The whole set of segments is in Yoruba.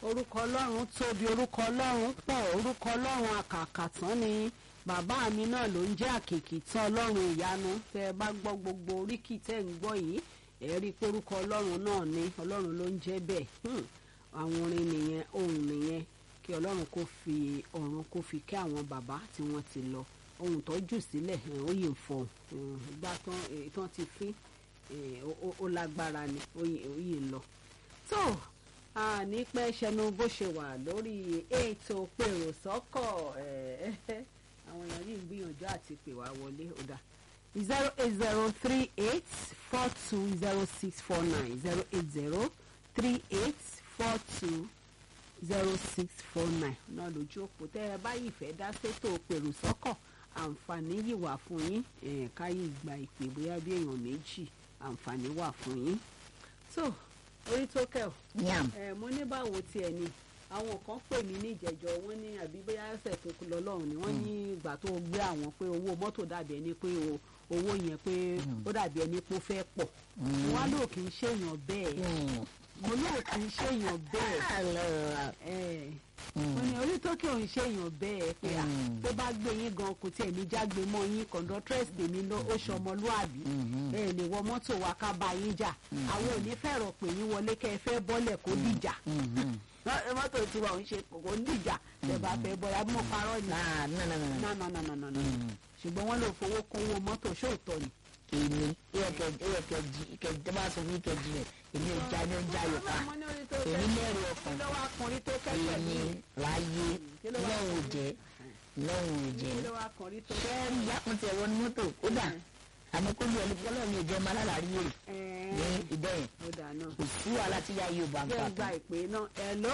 orúkọ ọlọ́run tóbi orúkọ ọlọ́run pọ̀ orúkọ ọlọ́run àkàkàtán ni bàbá mi náà ló ń jẹ́ àkìkì tán ọlọ́run ìyanu tẹ́ ẹ bá gbọ́ gbogbo oríkì tẹ́ ń gbọ́ yìí ẹ rí i pé orúkọ ọlọ́run náà ni ọlọ́run ló ń jẹ́ bẹ́ẹ̀ Hmm. àwọn orin nìyẹn ohun nìyẹn kí ọlọ́run kó fi ọ̀run kó fi kẹ́ àwọn bàbá tí wọ́n ti lọ ohun tó jù sílẹ̀ ẹ̀, ó yìí ń fọ̀ ìgbà tán èyí tán ti fín ẹ̀, ó- ó- ó lágbára ni ó yìí ó yìí ń lọ. tó a ní pẹ́ ṣẹnu bó ṣe wà lórí ètò pèrò sọ́kọ̀ ẹ̀, àwọn èèyàn yìí ń gbìyànjú àti pè wá wọlé ó dà zero eight zero three eight four two zero six four nine zero eight zero three eight four two zero six four nine náà lójú òpó tẹ́ ẹ báyìí fẹ́ dá sétò pèrò sọ́kọ̀ àǹfààní yìí wà fún yín eh, káyé gba ìpè bóyá bí èèyàn méjì àǹfààní wà fún yín. so orí tó kẹ́ ọ̀ yam ẹ mo ní báwo tiẹ̀ ni àwọn kan pè mí ní ìjẹjọ wọn ní àbí bóyá ẹsẹ̀ tó kú lọ lọ́rùn ni wọ́n ní ìgbà tó gbé àwọn pé owó mọ́tò dàbí ẹni pé o- owó yẹn pé ó dàbí ẹni pé ó fẹ́ pọ̀ wọn á lò kì í ṣèyàn bẹ́ẹ̀ mo lò kì í ṣèyàn bẹ́ẹ̀ ẹ mo ní orí tó kí òun ṣèyàn bẹ́ẹ̀ pé à Mm. tó bá gbé yín gan kò tiẹ̀ ní jágbe mọ́ yín kọ̀ǹdọ́tírẹ́sì tèmi ló ó ṣọmọlúàbí ẹ lè wọ mọ́tò wa ká bá yín jà àwọn ò ní fẹ̀rọ̀ pé yín wọlé kẹ́ ẹ fẹ́ bọ́lẹ̀ kó dìjà Mọ́- mọ́tò tiwa ò ń ṣe kò ń dìjà tẹ́ bá fẹ́ bọ́lẹ̀ àbí mo parọ́ ni náà náà náà náà no no no no no no ṣùgbọ́n wọ́n lò fowó kún owó mọ́tò ṣóòtọ́ ni. èmi ìyẹ kẹjì kẹjì bá sọ fún kẹjì rẹ èmi ò já ní ó já yọ ká Mo ní orí tó èmi kẹ́- mẹ́rin ọkàn kí ló wá kọrin tó kẹ́kẹ́ èmi mi láyé Kí ló wá lọ́hùn ò jẹ́ lọ́hùn ò jẹ́ kí ló wá kọrin tó fẹ́ẹ́rì yàtọ̀ ẹ̀rọ ní mọ́tò kódà àmọ́ kó lu ẹni bọ́lá mi ò jẹ́ ọmọ alálàárí rè ní ẹ̀ẹ́n ìdẹ́yìn ó dà náà. kò sí wàhálà tí yá yóò bá ń jẹ́ pa ń gba ìpè náà hello.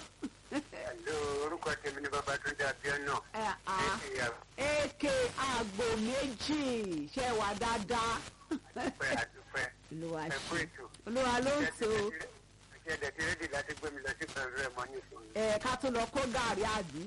Hello, orúkọ tèmi ni Babátúndé Abíọ́nà. ẹ à èké àgbò méjì ṣe wà dáadáa. Àdúpẹ́ àdúpẹ́. olúwa Ẹ kú ṣe ètò. olúwa ló ń tó Ṣé ẹ̀dẹ̀ tí rédíò láti gbé mi lọ sí pẹ̀lú ẹ̀ mọ́ ní ìfún mi? ẹ ká tó lọ kó gàrí àbí.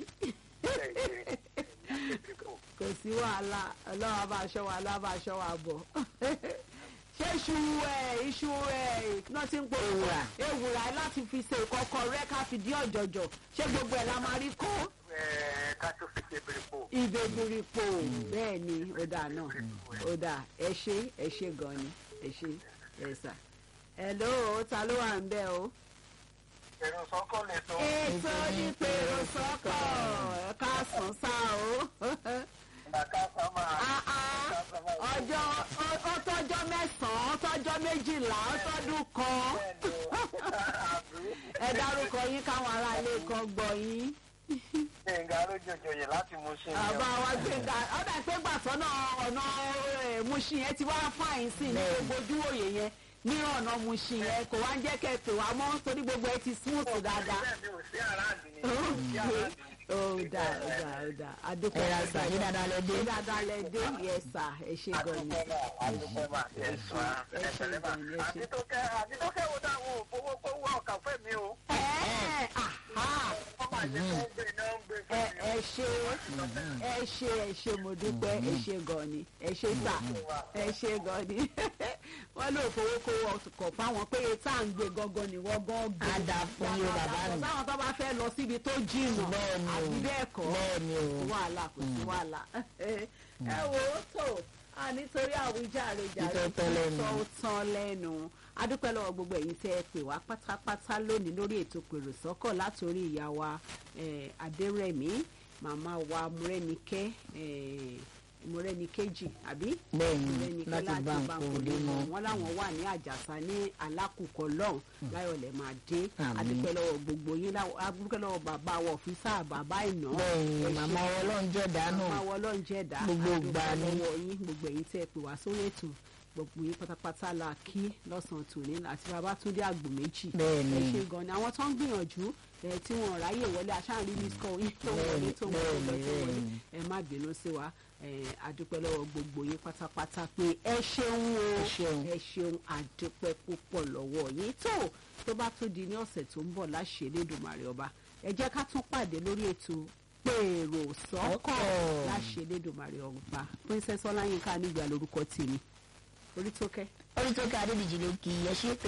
kò sí wàhálà ọlọ́wọ́ bá aṣọ wa ọlọ́wọ́ bá aṣọ wa bọ̀. ṣé iṣu ẹ iṣu ẹ náà ti ń pò Ewùrà. ewùrà láti fi ṣe ìkọ̀kọ̀ rẹ ká fi dí ọ̀jọ̀jọ̀ ṣé gbogbo ẹ̀ la máa rí kó Ká tó fi ṣe bèrèpò. ìbèbìrìpò bẹ́ẹ̀ ni ó dà náà ó dà ẹ ṣe ẹ ṣe gan ni ẹ ṣe ẹ sà. hello ta ló wà ń bẹ̀ o. Èrò sọ́kọ̀ lè tó. ètò onípèrò sọ́kọ̀ ẹ káàsán sá o. Bàtà sámà. Ah, ah. ọjọ́ ó- ó tọ́jọ́ mẹ́sàn-án ó tọ́jọ́ méjìlá ó tọ́dún kan. ẹ dárúkọ yín káwọn aráalé kan gbọ́ yín. Gbẹ̀ngà lójoojòyè láti mú sí àbá wa gbẹ̀ngà ọ̀dà pé gbàtọ́ náà ọ̀nà eh, Mushin yẹn ti wá fáyín sí ní gbogbo ojúwòye yẹn ní ọ̀nà Mushin yẹn kò wá ń jẹ́ kẹ́ ẹ pè wá mọ́ torí gbogbo ẹ ti smooth dáadáa. Bẹ́ẹ̀ni ò sí aráàlú ni. Sí aráàlú ni. ó dà ó dà ó dà adúpẹ́ ẹ̀rọ àṣà yìí dáadáa lẹ dé ṣé dáadáa lẹ dé yes sir ẹ ṣe gan ni. Adúpẹ́ náà, adúpẹ́ máa. Ẹ̀sùn á, ẹ ṣe ẹ̀sẹ̀lẹ̀ máa. gan ni, ẹ ṣe. Àti tó kẹ́ àti tó kẹ́ wo dáhùn òfowó kówó ọ̀kà fẹ́ mi o. ẹ aha Wọ́n máa jẹ́ kó ń gbé iná ń gbé ẹ fún mi. ẹ ṣe ẹ ṣe ẹ ṣe mo dúpẹ́ ẹ ṣe gan ni ẹ ṣe sà ẹ ṣe gan ni wọ́n lò fowó kó ọkọ̀ fáwọn pé tá à ń gbé gangan ni wọ́n gan gbé. Á dáa fún yín o, bàbá mi. sáwọn tó bá fẹ́ lọ síbi tó jìnnà Bẹ́ẹ̀ ni o. àbí bẹ́ẹ̀ kọ́ bẹ́ẹ̀ ni o kò sí wàhálà kò sí wàhálà ẹ wo tó a nítorí àwíjàre jàre Ìtọ́ tán lẹ́nu. tó tán lẹ́nu adúpẹ́ lọ́wọ́ gbogbo ẹ̀yin tẹ́ ẹ pè wá pátápátá lónìí lórí ètò pèrò sọ́kọ̀ látòrí ìyá wa eh, adérẹ̀mí màmá wa múrẹ́nikẹ́ eh, múrẹ́nikẹ́jì àbí bẹ́ẹ̀ ni múrẹ́nikẹ́ láti bá nǹkan òde mọ́ wọn láwọn wà ní àjàsà ní alákùkọ lọ́hùn láyọ̀lẹ̀ máa dé Àmín. adúpẹ́ lọ́wọ́ gbogbo yín láwọ- adúpẹ́ lọ́wọ́ bàbá wa ọ̀fíìsà bàbá ìná bẹ́ẹ̀ ni ẹ màmá ṣé ọlọ́run jẹ́ dànù máa wọ ọlọ́run jẹ́ ẹ̀dá Gbogbo àdúpẹ́ ìgbà ni. lọ́wọ́ yín gbogbo ẹ̀yin tẹ́ ẹ pè wá sórí ètò gbogbo yín pátápátá la kí lọ́sàn-án tòní àti Babátúndé àgbò méjì Bẹ́ẹ̀ ni. ẹ ṣe gan ni àwọn tó ń gbìyànjú ẹ tí wọn ráyè wọlé aṣáájú ní sọ yín tó Bẹ́ẹ̀ wọlé ni, tó wọlé bẹ́ẹ̀ lọ ni, tó wọlé bẹ́ẹ̀ ni. ẹ má bínú sí wa ẹ àdúpẹ́ lọ́wọ́ gbogbo yín pátápátá pé ẹ ṣeun o Ẹ ṣeun. ẹ ṣeun àdúpẹ́ púpọ̀ lọ́wọ́ yín tó tó bá tún di ní ọ̀sẹ̀ tó ń bọ̀ láṣẹ Elédùmarè ọba ẹ jẹ́ ká tún pàdé lórí ètò pèrò sọ́kọ̀ Ọkọ̀. láṣẹ Elédùmarè ọba Princess Ọláyínká nígbà lórúkọ tèmi orí tó kẹ́. orí tó ká adébíjì ló kì í ẹ ṣe